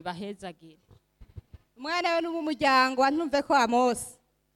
ibahezagire umwana we n'umumuryango ntumve ko amosi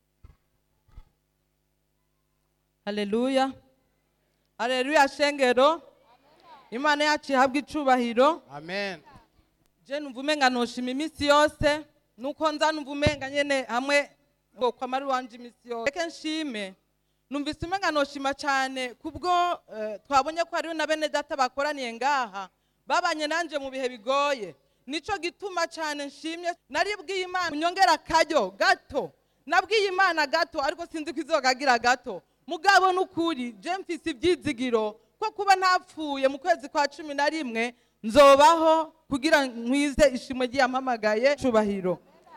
haleluya haleluya shengero imana yacu ihabwa icubahiro Amen. je numva umenga noshima iminsi yose nuko nza numva umenga nyene hamwe ngo kwamari wanje iminsi yose reke nshime numvise umenga noshima cane kubwo eh, twabonye ko hariho na bene data bakoraniye ngaha babanye nanje mu bihe bigoye nico gituma cane nshimye naribwiye imana unyongera akaryo gato nabwiye imana gato ariko sinzi ko izogagira gato mugabo n'ukuri je mfise ivyizigiro ko kuba ntapfuye mu kwezi kwa cumi na rimwe nzobaho kugira nkwize ishimwe ry'iyampamagaye cubahiro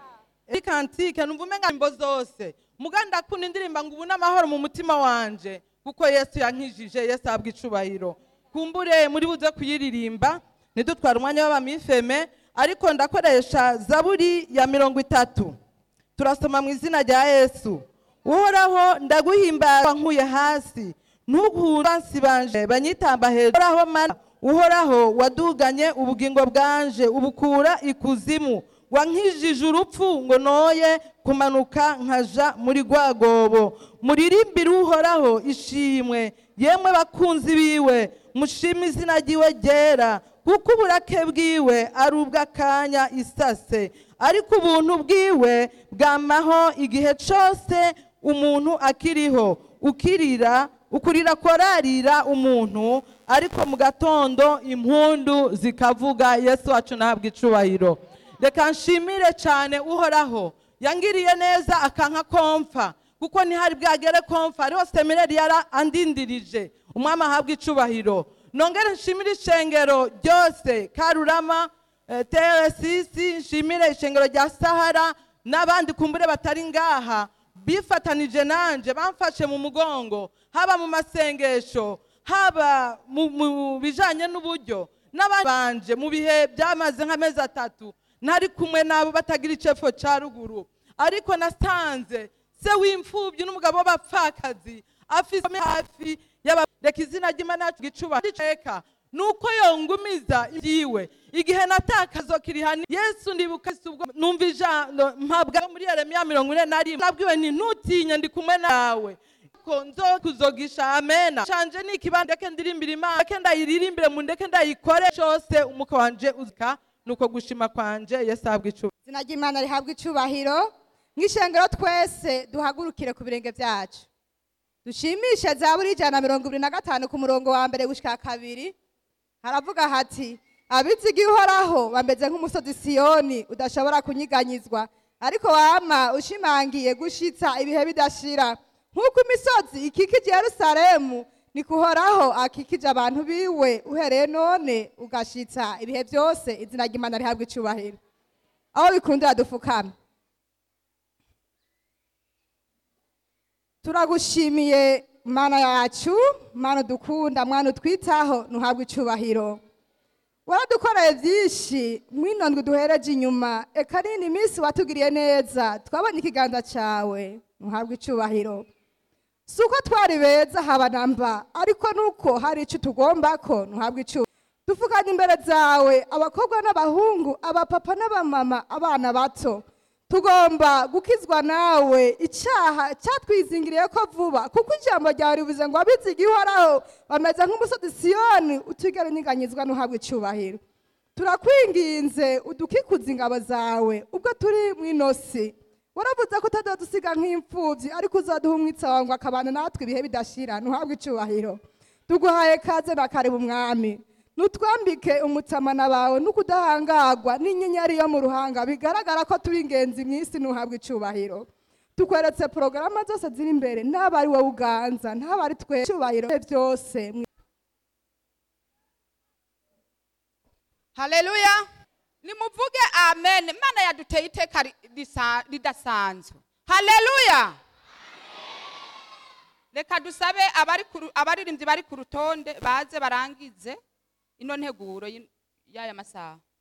ikantike numva umenga imbo zose muga ndakunda indirimba ngo ubu n'amahoro mu mutima wanje kuko yesu yankijije yesu ahabwa icubahiro kumbure muri buze kuyiririmba ntidutware umwanya w'abamifeme ariko ndakoresha zaburi ya mirongo itatu turasoma mu izina rya yesu uhoraho ndaguhimbaza nkuye hasi ntuhure bansi banje banyitamba hejuru uhoraho mana uhoraho waduganye ubugingo bwanje ubukura ikuzimu wankijije urupfu ngo noye kumanuka nkaja muri rwagobo muririmbire uhoraho ishimwe yemwe bakunzi biwe mushime izina ryiwe ryera kuko uburake bwiwe ari ubw'akanya isase ariko ubuntu bwiwe bwamaho igihe cyose umuntu akiriho ukirira ukurira korarira umuntu ariko mu gatondo impundu zikavuga yesu wacu nahabwa icubahiro reka nshimire cyane uhoraho yangiriye neza akanka komfa kuko ntihari bwagere komfa hariho seminari yara andindirije umwami ahabwa icubahiro nongere nshimire ishengero ryose karurama eh, TRCC nshimire ishengero rya sahara n'abandi kumbure batari ngaha bifatanije nanje bamfashe mu mugongo haba mu masengesho haba mu- mu bijanye n'uburyo n'abandi banje mu bihe byamaze nk'amezi atatu ntari kumwe nabo batagira icepfo ca ruguru ariko nasanze se w'imfubyi n'umugabo w'abapfakazi afise hafi y'aba reka izina ry'imana yacu gicuba riceka nuko yongumiza ibyiwe igihe natakazo kirihani yesu ndibuka si ubwo numva ijambo mpabwa muri yeremiya mirongo ine na rimwe nabwiwe nti ntutinye ndi kumwe nawe ko nzo kuzogisha amena canje ni ikibanda ndeke ndirimbira imana ndeke ndayiririmbire mu ndeke ndayikore cose umuka wanje uzika nuko gushima kwanje yesu ahabwa icuba izina ry'imana rihabwa icubahiro nk'ishengero twese duhagurukire ku birenge byacu dushimishe za buri ijana na mirongo ibiri na gatanu ku murongo wa mbere gushika kabiri haravuga hati abiziga uhoraho bameze nk'umusozi siyoni udashobora kunyiganyizwa ariko wama ushimangiye gushitsa ibihe bidashira nk'uko imisozi ikikije yerusalemu ni kuhoraho akikije abantu biwe uhereye none ugashitsa ibihe byose izina ry'imana rihabwa icubahiro aho bikundira dufukame turagushimiye mana yacu mana udukunda mwana utwitaho ntuhabwe icubahiro waradukoreye byinshi mwino ndwi duhereje inyuma eka nini minsi watugiriye neza twabonye ikiganza cyawe ntuhabwe icubahiro si uko twari beza haba na mba ariko nuko hari icyo tugomba ko ntuhabwe icubahiro dupfukanye imbere zawe abakobwa n'abahungu abapapa n'abamama abana bato tugomba gukizwa nawe icyaha cyatwizingiriye ko vuba kuko ijambo ryawe rivuze ngo abiziga ihoraho bameze nk'umusozi siyoni utigera unyiganyizwa n'uhabwa icyubahiro turakwinginze udukikuze ingabo zawe ubwo turi mu inosi waravuze ko utazadusiga nk'imfubyi ariko uzaduha umwitsa wawe ngo akabana natwe ibihe bidashira ntuhabwe icyubahiro tuguhaye kaze na kare mu mwami nutwambike umutamana bawe n'ukudahangagwa n'inyenyeri yo mu ruhanga bigaragara ko turi ingenzi mu isi ntuhabwe icubahiro tukweretse porogaramu zose ziri imbere ntaba ari wowe uganza ntaba ari twe icubahiro byose haleluya nimuvuge amen imana yaduteye iteka ri- risa- ridasanzwe haleluya reka dusabe abari ku ru- abaririmbyi bari ku rutonde baze barangize ino nteguro y'in- y'aya masaha